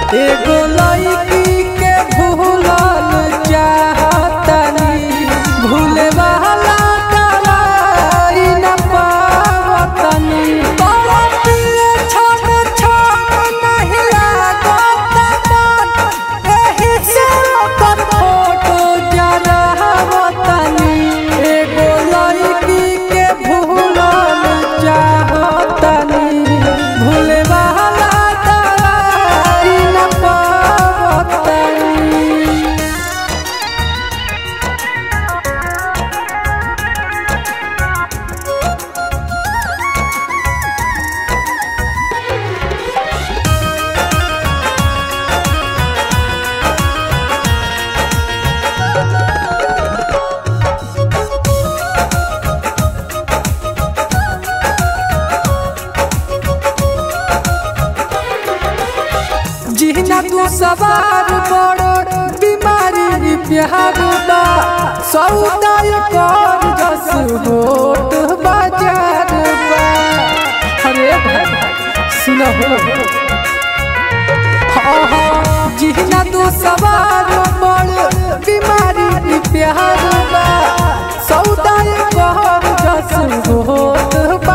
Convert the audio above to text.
एगो लड़की के भूलल चाहतनी भूले वाला दवाई न पावतनी बड़ा पिए छोड़ छोड़ नहीं लागत मन एही से ओकर फोटो जरावतनी एगो लड़की के भूलल चाहतनी भूले वाला दवाई न पावतनी जिहना तू सवार बड़ो बीमारी प्यार बा सौदाय कर जस होत बाजार बा अरे भाई सुनो जिहना तू सवार बड़ बीमारी प्यार बा सौदाय कर जस होत